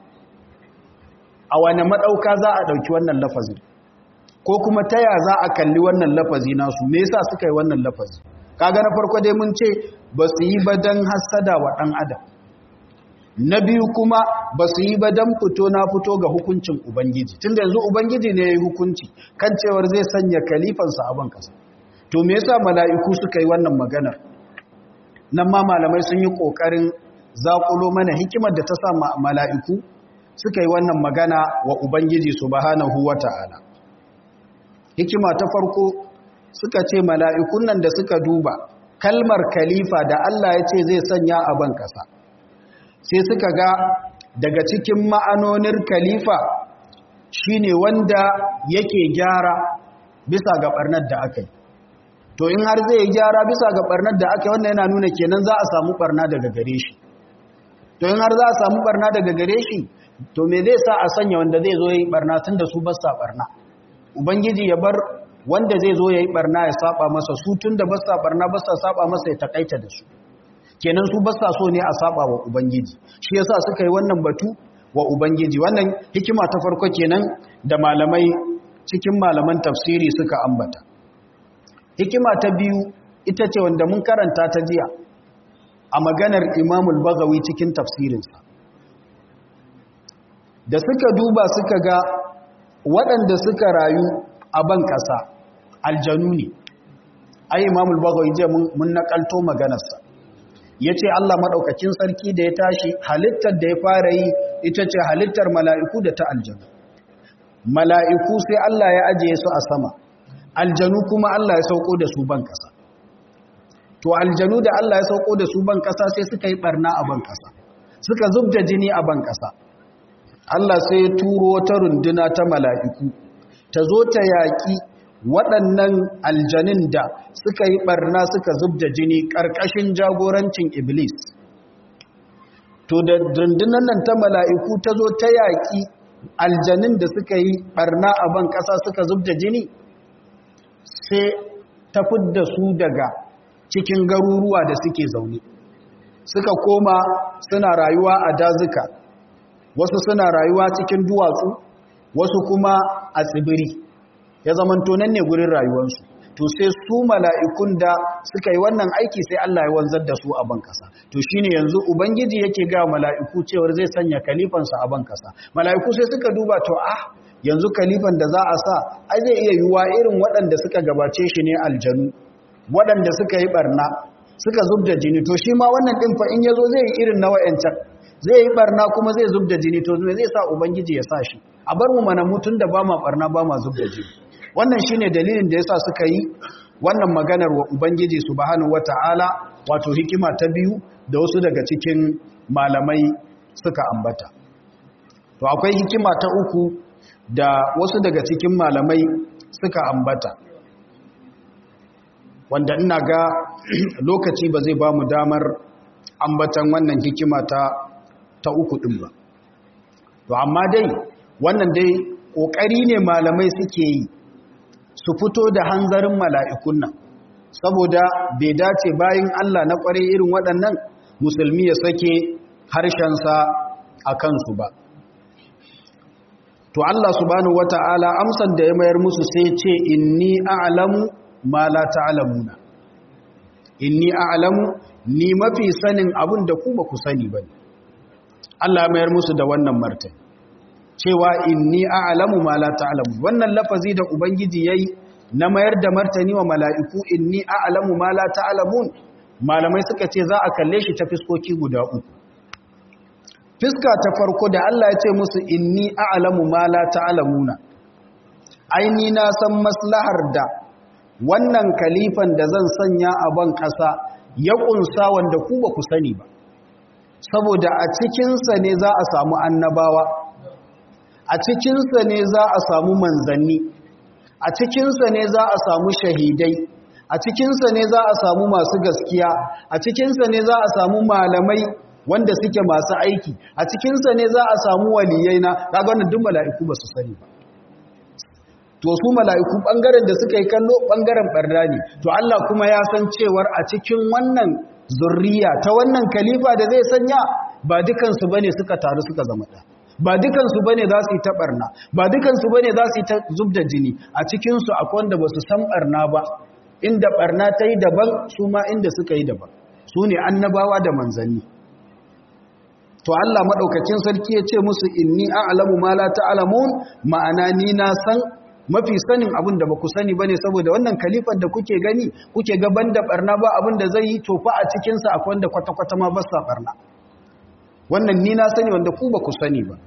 a wani madauka za a dauki wannan lafazin ko kuma taya za a kalli wannan lafazi nasu me yasa suka yi wannan lafazi kaga na farko dai mun ce ba su yi ba dan hasada wa dan adam na biyu kuma ba su yi ba dan fito na fito ga hukuncin ubangiji tunda yanzu ubangiji ne yayi hukunci kan cewar zai sanya kalifansa a ban kasa to me yasa mala'iku suka yi wannan maganar nan ma malamai sun yi kokarin zakulo mana hikimar da ta sa mala'iku suka yi wannan magana wa ubangiji subhanahu wata'ala hikima ta farko suka ce mala'ikun nan da suka duba kalmar kalifa da Allah ya ce zai sanya a ban ƙasa sai suka ga daga cikin ma'anonin kalifa shine wanda yake gyara bisa ga ɓarnar da aka yi to in har zai gyara bisa ga ɓarnar da aka yi wannan yana nuna kenan za a samu ɓarna daga gare shi to in har za a samu ɓarna daga gare shi to me zai sa a sanya wanda zai zo yi ɓarna tun da su ba sa ɓarna ubangiji ya bar wanda zai zo ya yi barna ya saba masa su tun da basa barna basa saba masa ya takaita da su kenan su basa so ne a saba wa ubangiji shi yasa suka yi wannan batu wa ubangiji wannan hikima ta farko kenan da malamai cikin malaman tafsiri suka ambata hikima ta biyu ita ce wanda mun karanta ta jiya a maganar imamul bagawi cikin tafsirinsa da suka duba suka ga waɗanda suka rayu a ban ƙasa aljanu ne ai imamul bagawi je mun nakalto maganarsa ya ce Allah maɗaukakin sarki da ya tashi halittar da ya fara yi ita ce halittar mala'iku da ta aljanu mala'iku sai Allah ya ajiye su a sama aljanu kuma Allah ya sauko da su ban ƙasa to aljanu da Allah ya sauko da su ban ƙasa sai suka yi ɓarna a ban ƙasa suka zub da jini a ban ƙasa Allah sai ya turo wata runduna ta mala'iku ta zo ta yaƙi waɗannan aljanin da suka yi ɓarna suka zub da jini ƙarƙashin jagorancin Iblis. To da rundunan nan ta mala'iku ta zo ta yaƙi aljanin da suka yi ɓarna a ban ƙasa suka zub da jini, sai ta fidda su daga cikin garuruwa da suke zaune. Suka koma suna rayuwa a dazuka, wasu suna rayuwa cikin duwatsu, wasu kuma a tsibiri. ya zamanto nan ne gurin rayuwarsu to sai su mala'ikun da suka yi wannan aiki sai Allah ya wanzar da su a ban kasa to shine yanzu ubangiji yake ga mala'iku cewar zai sanya kalifansa a ban kasa mala'iku sai suka duba to ah yanzu kalifan da za a sa ai zai iya yiwuwa irin waɗanda suka gabace shi ne aljanu waɗanda suka yi barna suka zub da jini to shi ma wannan ɗin fa in ya zo zai yi irin na wa'yancan zai yi barna kuma zai zub da jini to zai sa ubangiji ya sa shi a bar mu mana mutun da ba ma barna ba ma zub da jini wannan shine dalilin da yasa suka yi wannan maganar wa ubangiji subhanahu wata'ala wato hikima ta biyu da wasu daga cikin malamai suka ambata to akwai hikima ta uku da wasu daga cikin malamai suka ambata wanda ina ga lokaci ba zai ba mu damar ambatan wannan hikima ta ta uku ɗin ba to amma dai wannan dai ƙoƙari ne malamai suke yi su fito da hanzarin mala'ikun nan saboda bai dace bayan Allah na ƙware irin waɗannan musulmi ya sake harshensa a kansu ba to Allah subhanahu wata'ala amsan da ya mayar musu sai ce inni a'lamu ma la ta'lamuna inni a'lamu ni mafi sanin abin da ku ba ku sani bane Allah mayar musu da wannan martani cewa inni a'lamu ma la ta'lamu wannan lafazi da ubangiji yayi na mayar da martani wa mala'iku inni a'lamu ma la ta'lamun malamai suka ce za a kalle shi ta fiskoki guda uku fiska ta farko da Allah ya ce musu inni a'lamu ma la ta'lamuna aini na san maslahar da wannan kalifan da zan sanya a ban kasa ya kunsa wanda ku ba ku sani ba saboda a cikinsa ne za a samu annabawa a cikinsa ne za a samu manzanni a cikinsa ne za a samu shahidai a cikinsa ne za a samu masu gaskiya a cikinsa ne za a samu malamai wanda suke masu aiki a cikinsa ne za a samu waliyai na kaga wannan duk mala'iku ba su sani ba to su mala'iku bangaren da suka yi kallo bangaren barna ne to Allah kuma ya san cewar a cikin wannan zurriya ta wannan kalifa da zai sanya ba dukansu bane suka taru suka zama ɗaya ba dukansu bane za su yi ta barna ba dukansu bane za su yi ta zub da jini a cikinsu akwai wanda ba su san barna ba inda barna ta yi daban su ma inda suka yi daban su ne annabawa da manzanni to Allah maɗaukakin sarki ya ce musu inni a'lamu ma la ta'lamun ma'ana ni na san mafi sanin abin da ba ku sani bane saboda wannan kalifar da kuke gani kuke gaban da barna ba abin da zai yi tofa a cikinsa akwai wanda kwata-kwata ma ba sa barna wannan ni na sani wanda ku ba ku sani ba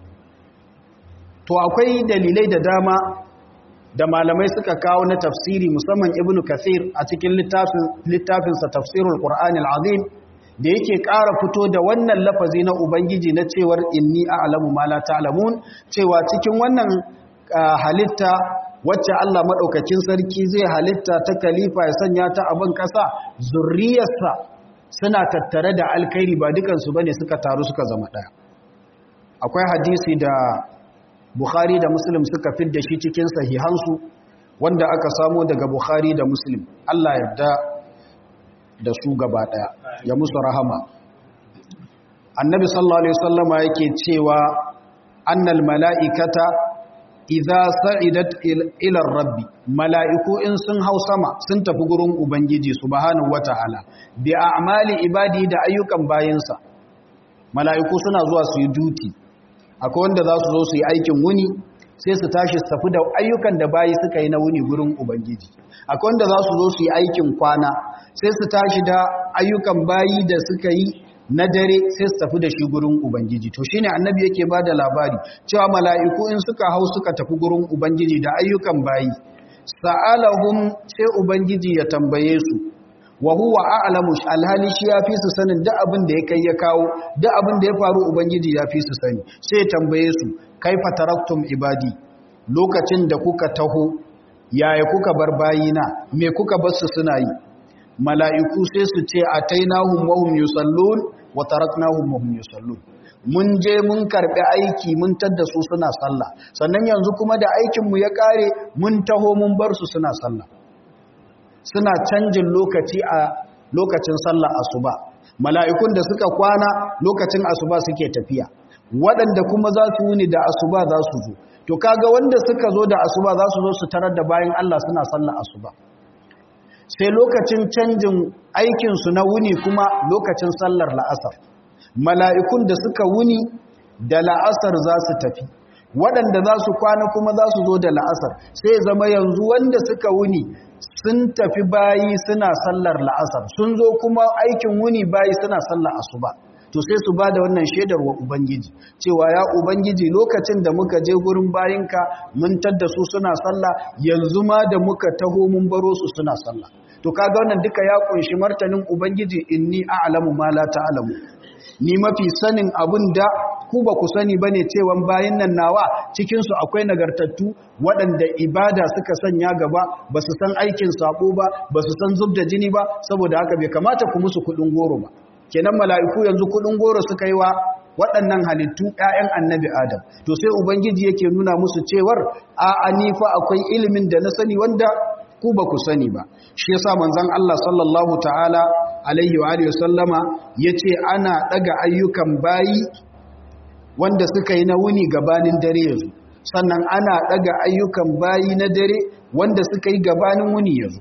to akwai dalilai da dama da malamai suka kawo na tafsiri musamman ibnu kathir a cikin littafinsa tafsirul qur'anil azim da yake ƙara fito da wannan lafazi na ubangiji na cewar inni a'lamu ma la ta'lamun cewa cikin wannan halitta wacce Allah madaukakin sarki zai halitta ta kalifa ya sanya ta abin kasa zurriyarsa suna tattare da alkhairi ba dukansu bane suka taru suka zama ɗaya akwai hadisi da Bukhari da Muslim suka fidda shi cikin sahihansu wanda aka samo daga Bukhari da Muslim Allah yarda da su gaba ɗaya ya musu rahama Annabi sallallahu alaihi wasallama yake cewa annal mala'ikata idza sa'idat ila rabbi mala'iku in sun hau sama sun tafi gurin ubangiji subhanahu wata'ala bi a'mali ibadi da ayyukan bayinsa mala'iku suna zuwa su yi duty akwai wanda za su zo su yi aikin wuni sai su tashi su tafi da ayyukan da bayi suka yi na wuni gurin ubangiji akwai wanda za su zo su yi aikin kwana sai su tashi da ayyukan bayi da suka yi na dare sai su tafi da shi gurin ubangiji to shine annabi yake ba da labari cewa mala'iku in suka hau suka tafi gurin ubangiji da ayyukan bayi sa'alahum sai ubangiji ya tambaye su wa huwa a'lamu alhali shi yafi su sanin duk abin da ya kai ya kawo duk abin da ya faru ubangiji yafi su sani sai ya tambaye su kaifa taraktum ibadi lokacin da kuka taho yaya kuka bar bayina me kuka bar su suna yi mala'iku sai su ce atainahum wa hum yusallun wa taraknahum wa hum yusallun mun je mun karbi aiki mun tadda su suna sallah sannan yanzu kuma da aikin mu ya kare mun taho mun bar su suna sallah suna canjin lokaci a lokacin sallah asuba mala'ikun da suka kwana lokacin asuba suke tafiya waɗanda kuma za su wuni da asuba za su zo to kaga wanda suka zo da asuba za su zo su tarar da bayan Allah suna sallah asuba sai lokacin canjin aikinsu na wuni kuma lokacin sallar la'asar mala'ikun da suka wuni da la'asar za su tafi waɗanda za su kwana kuma za su zo da la'asar sai zama yanzu wanda suka wuni sun tafi bayi suna sallar la'asar sun zo kuma aikin wuni bayi suna sallar asuba to sai su ba da wannan shaidar wa ubangiji cewa ya ubangiji lokacin da muka je gurin bayinka mun tadda su suna sallah yanzu ma da muka taho mun baro su suna sallah to kaga wannan duka ya kunshi martanin ubangiji inni a'lamu ma la ta'lamu ni mafi sanin abin da ku ba ku sani ba ne cewan bayan nan nawa cikinsu akwai nagartattu waɗanda ibada suka sanya gaba ba su san aikin sabo ba ba su san zub da jini ba saboda haka bai kamata ku musu kuɗin goro ba kenan mala'iku yanzu kuɗin goro suka yi wa waɗannan halittu ‘ya'yan annabi adam to sai ubangiji yake nuna musu cewar a anifa akwai ilimin da na sani wanda ku ba ku sani ba shi yasa manzon Allah sallallahu ta'ala alaihi wa alihi sallama yace ana daga ayyukan bayi wanda suka yi na wuni gabanin dare yazo sannan ana daga ayyukan bayi na dare wanda suka yi gabanin wuni yazo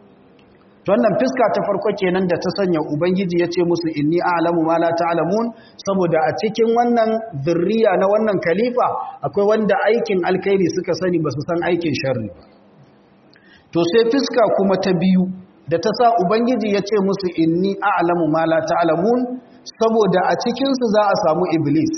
wannan fiska ta farko kenan da ta sanya ubangiji yace musu inni a'lamu ma la ta'lamun saboda a cikin wannan zurriya na wannan khalifa akwai wanda aikin alkhairi suka sani ba su san aikin sharri ba to sai fiska kuma ta biyu da ta sa ubangiji ya ce musu inni a'lamu ma la ta'lamun saboda a cikinsu za a samu iblis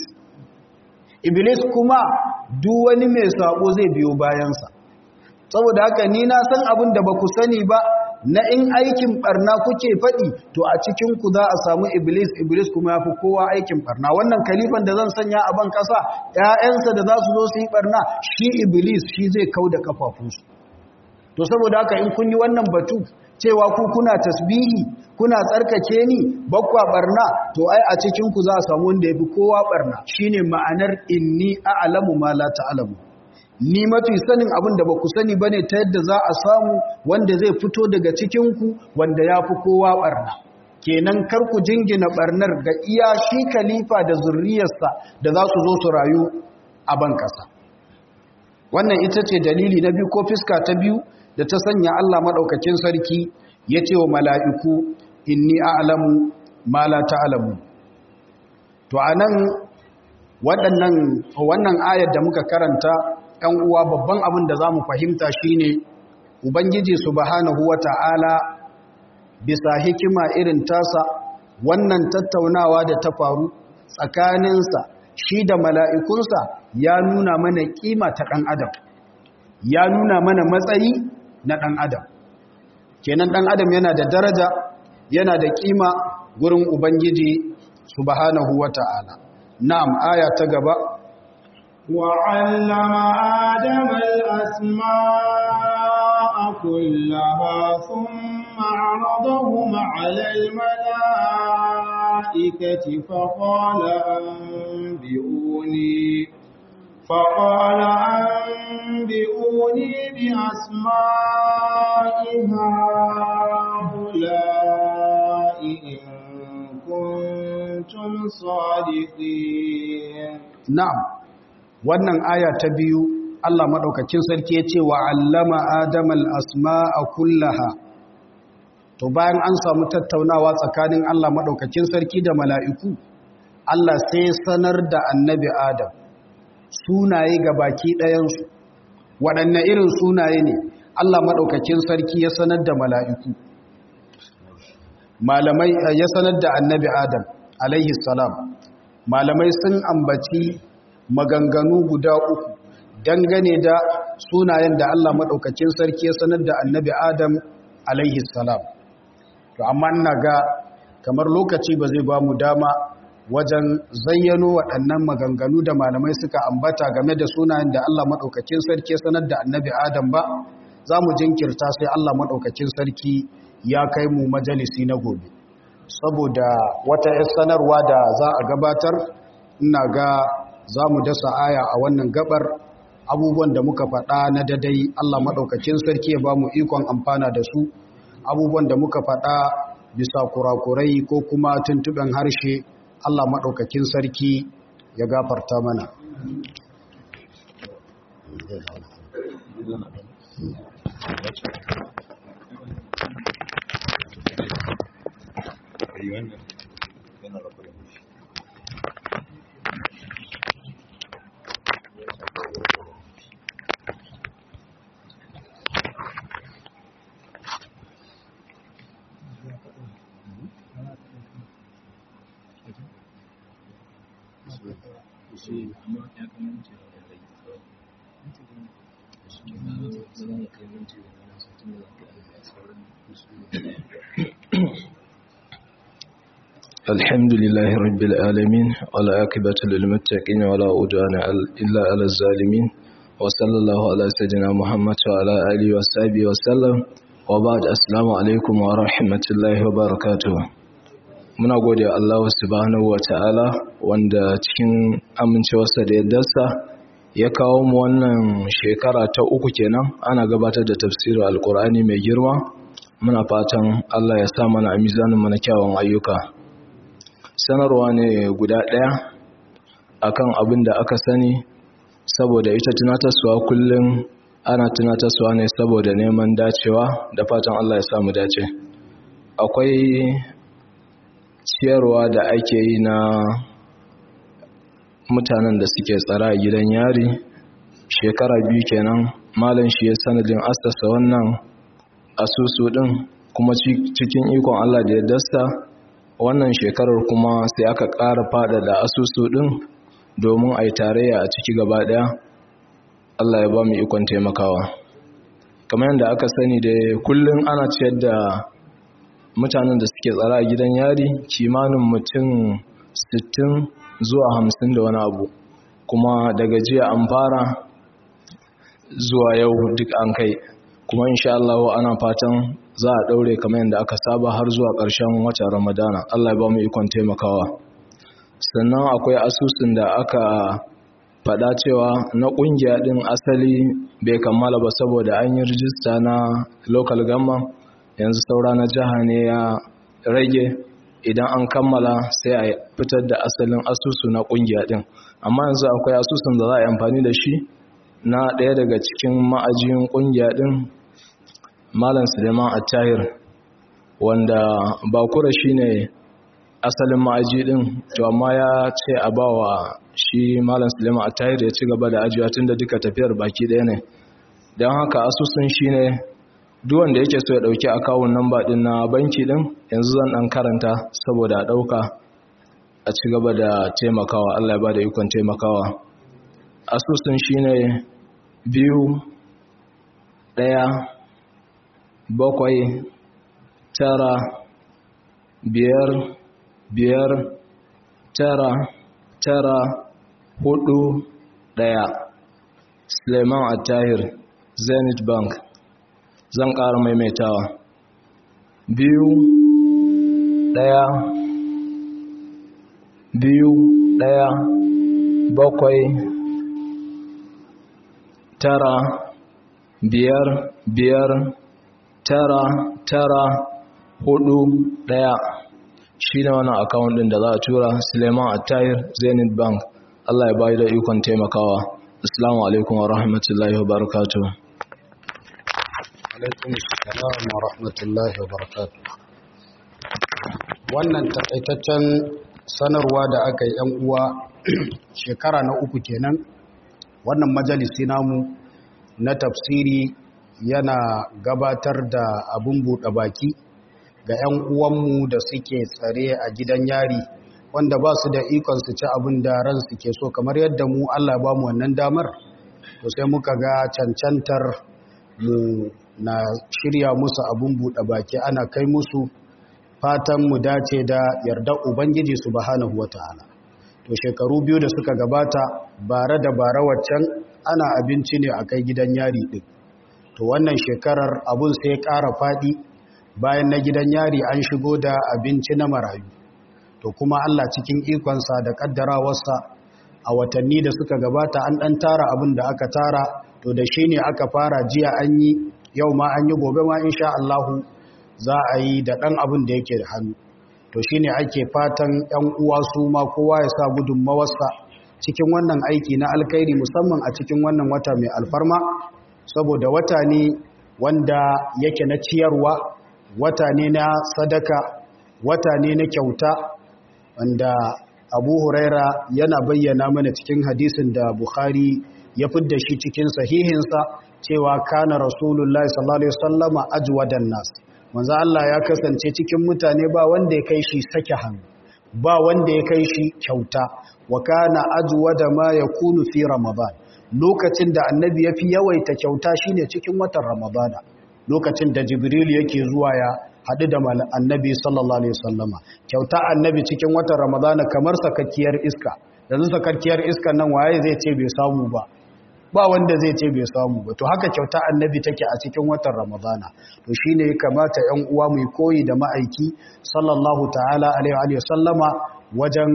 iblis kuma duk wani mai sabo zai biyo bayansa saboda haka ni na san abin da ba ku sani ba na in aikin barna kuke faɗi to a cikinku za a samu iblis iblis kuma ya fi kowa aikin barna wannan kalifan da zan sanya a ban ƙasa ‘ya'yansa da za su zo su yi barna shi iblis shi zai kau da kafafunsu to saboda haka in kun yi wannan batu cewa ku kuna tasbihi kuna tsarkake ni bakwa barna to ai a cikin ku za a samu wanda yafi kowa barna shine ma'anar inni a'lamu ma la ta'lamu ni mafi sanin abin da baku sani bane ta yadda za a samu wanda zai fito daga cikin ku wanda yafi kowa barna kenan kar ku jingina barnar ga iya shi khalifa da zurriyarsa da za su zo su rayu a ban kasa wannan ita ce dalili na biyu ko fiska ta biyu da ta sanya Allah maɗaukacin sarki ya ce wa mala'iku inni a'lamu ma la ta'lamu to anan waɗannan wannan ayar da muka karanta ɗan uwa babban abin da zamu fahimta shine ubangiji subhanahu wata'ala bisa hikima irin tasa wannan tattaunawa da ta faru tsakaninsa shi da mala'ikunsa ya nuna mana kima ta ɗan adam ya nuna mana matsayi na ɗan adam kenan ɗan adam yana da daraja yana da ƙima gurin ubangiji subhanahu wa ta'ala na'am aya ta gaba وعلم آدم الأسماء كلها ثم عرضهم على الملائكة فقال أنبئوني فقال أنبئوني بأسماء هؤلاء إن كنتم صادقين na'am wannan aya ta biyu Allah madaukakin sarki ya ce wa allama adamal asma'a kullaha to bayan an samu tattaunawa tsakanin Allah madaukakin sarki da mala'iku Allah sai sanar da annabi Adam sunaye ga baki ɗayansu waɗanne irin sunaye ne Allah maɗaukakin sarki ya sanar da mala'iku malamai ya sanar da annabi adam alaihi salam malamai sun ambaci maganganu guda uku dangane da sunayen da Allah maɗaukakin sarki ya sanar da annabi adam alaihi salam to amma ina ga kamar lokaci ba zai ba mu dama wajen zayyano waɗannan maganganu da malamai suka ambata game da sunayen da Allah maɗaukakin sarki sanar da annabi Adam ba za mu jinkirta sai Allah maɗaukakin sarki ya kai mu majalisi na gobe saboda wata sanarwa da za a gabatar ina ga za mu dasa aya a wannan gabar abubuwan da muka faɗa na dadai Allah maɗaukakin sarki ya ba mu ikon amfana da su abubuwan da muka faɗa bisa kurakurai ko kuma tuntuɓen harshe Allah maɗaukakin sarki ya gafarta mana. Thank you. الحمد لله رب العالمين ولا عاقبة للمتقين ولا عدوان إلا على الظالمين وصلى الله على سيدنا محمد وعلى آله وصحبه وسلم وبعد السلام عليكم ورحمة الله وبركاته muna gode Allah subhanahu wa ta'ala wanda cikin amincewarsa da yaddarsa ya kawo mu wannan shekara ta uku kenan ana gabatar da tafsirin alkur'ani mai girma muna fatan Allah ya sa mana a mizanin mana kyawun ayyuka sanarwa ne guda ɗaya akan abin da aka sani saboda ita tunatarsuwa kullum ana tunatarsuwa ne saboda neman dacewa da fatan Allah ya samu dace akwai ciyarwa da ake yi na mutanen da suke tsara a gidan yari shekara biyu kenan malam shi ya sanadin asasa wannan asusu din kuma cikin ikon Allah da ya dasta wannan shekarar kuma sai aka ƙara fada da asusu din domin a yi tarayya a ciki gaba ɗaya Allah ya ba mu ikon taimakawa kamar yadda aka sani da kullum ana ciyar da mutanen da suke tsara a gidan yari kimanin mutum 60 zuwa 50 da wani abu kuma daga jiya an fara zuwa yau duk an kai kuma insha Allah ana fatan za a daure kamar yadda aka saba har zuwa ƙarshen watan Ramadana Allah ya ba mu ikon taimakawa sannan akwai asusun da aka faɗa cewa na ƙungiya ɗin asali bai kammala ba saboda an yi rijista na local government yanzu saura na jiha ne ya rage idan an kammala sai a fitar da asalin asusu na kungiya din amma yanzu akwai asusun da za a yi amfani da shi na ɗaya daga cikin ma'ajiyin kungiya din malam suleiman attahir wanda bakura shi ne asalin ma'aji din to amma ya ce a ba wa shi malam suleiman attahir ya ci gaba da ajiya tun da duka tafiyar baki ɗaya ne don haka asusun shi ne duk wanda yake so ya dauki akawun namba din na banki din yanzu zan dan karanta saboda a dauka a ci gaba da taimakawa Allah ya bada ikon taimakawa asusun shine biyu daya bakwai tara biyar biyar tara tara hudu daya Suleiman Attahir Zenith Bank zan ƙara maimaitawa biyu ɗaya biyu ɗaya bakwai tara biyar biyar tara tara hudu ɗaya shi ne wani akawun ɗin da za a tura suleiman attahir zenith bank allah ya bayi da ikon taimakawa assalamu alaikum wa rahmatullahi wa barakatuh alaikum salam wa rahmatullahi wa barakatuh wannan takaitaccen sanarwa da aka yi yan uwa shekara na uku kenan wannan majalisi namu na tafsiri yana gabatar da abun buɗe baki ga 'yan uwanmu da suke tsare a gidan yari wanda ba su da ikon su ci abin da ran ke so kamar yadda mu Allah ba mu wannan damar to sai muka ga cancantar mu na shirya musu abun buɗe baki ana kai musu fatan mu dace da yardar ubangiji subhanahu wataala to shekaru biyu da suka gabata bare da bare waccan ana abinci ne a kai gidan yari ɗin to wannan shekarar abun sai ya ƙara faɗi bayan na gidan yari an shigo da abinci na marayu to kuma Allah cikin ikonsa da ƙaddarawarsa a watanni da suka gabata an ɗan tara abin da aka tara to da shi ne aka fara jiya an yi yau ma an yi gobe ma insha Allahu za a yi da ɗan abin da yake da hannu to shi ne ake fatan ‘yan uwa su ma kowa ya sa gudunmawarsa cikin wannan aiki na alkairi musamman a cikin wannan wata mai alfarma saboda wata ne wanda yake na ciyarwa wata ne na sadaka wata ne na kyauta wanda abu huraira yana bayyana mana cikin hadisin da bukhari ya fidda shi cikin sahihinsa cewa kana rasulullahi sallallahu alaihi wasallama ajwadan nas manzo Allah ya kasance cikin mutane ba wanda ya kai shi sake hannu ba wanda ya kai shi kyauta wa kana ajwada ma yakunu fi ramadan lokacin da annabi ya fi yawaita kyauta shine cikin watan ramadana lokacin da jibril yake zuwa ya haɗu da annabi sallallahu alaihi wasallama kyauta annabi cikin watan ramadana kamar sakakkiyar iska yanzu sakakkiyar iska nan waye zai ce bai samu ba ba wanda zai ce bai samu ba to haka kyauta annabi take a cikin watan ramadana to shine ya kamata 'yan uwa mu koyi da ma'aiki sallallahu ta'ala alaihi wasallama wajen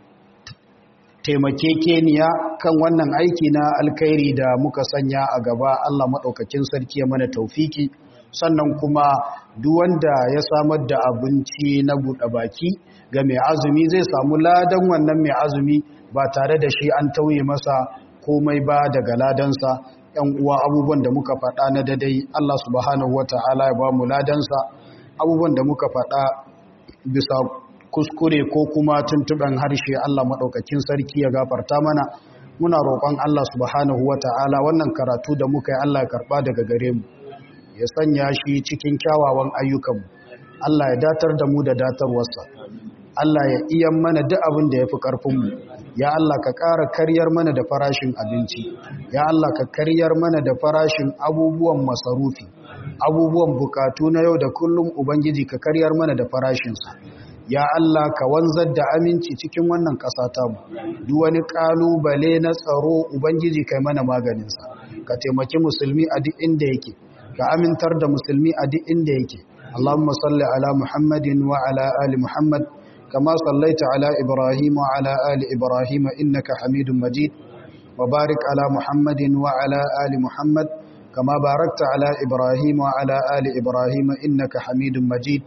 taimakekeniya kan wannan aiki na alkhairi da muka sanya a gaba Allah maɗaukakin sarki ya mana taufiki sannan kuma duk wanda ya samar da abinci na buɗe baki ga mai azumi zai samu ladan wannan mai azumi ba tare da shi an tauye masa komai ba daga ladansa ‘yan uwa abubuwan da muka faɗa na dadai Allah subhanahu wa ta'ala ya ba mu ladansa abubuwan da muka faɗa bisa kuskure ko kuma tuntuɓen harshe Allah maɗaukakin sarki ya gafarta mana muna roƙon Allah subhanahu wa ta'ala wannan karatu da muka yi Allah ya karɓa daga gare mu ya sanya shi cikin kyawawan ayyukanmu Allah ya datar da mu da datarwarsa Allah ya iya mana duk abin da ya fi ƙarfinmu ya Allah ka ƙara karyar mana da farashin abinci ya Allah ka karyar mana da farashin abubuwan masarufi abubuwan bukatu na yau da kullum ubangiji ka karyar mana da farashinsa ya Allah ka wanzar da aminci cikin wannan ƙasa tamu duk wani ƙalubale na tsaro ubangiji kai mana maganinsa ka taimaki musulmi a duk inda yake ka amintar da musulmi a duk inda yake Allahumma salli ala Muhammadin wa ala ali Muhammad kama sallaita ala Ibrahim wa ala ali Ibrahim innaka Hamidum Majid wa barik ala Muhammadin wa ala ali Muhammad kama barakta ala Ibrahim wa ala ali Ibrahim innaka Hamidum Majid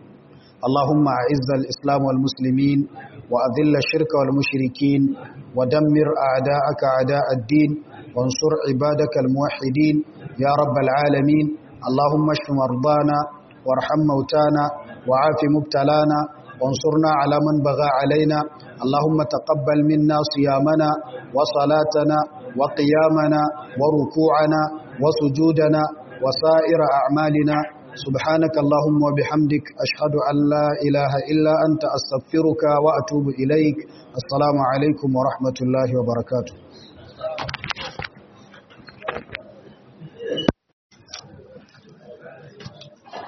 اللهم أعز الإسلام والمسلمين وأذل الشرك والمشركين ودمر أعداءك أعداء الدين وانصر عبادك الموحدين يا رب العالمين اللهم اشف مرضانا وارحم موتانا وعاف مبتلانا وانصرنا على من بغى علينا اللهم تقبل منا صيامنا وصلاتنا وقيامنا وركوعنا وسجودنا وسائر أعمالنا سبحانك اللهم وبحمدك أشهد أن لا إله إلا أنت أستغفرك وأتوب إليك السلام عليكم ورحمة الله وبركاته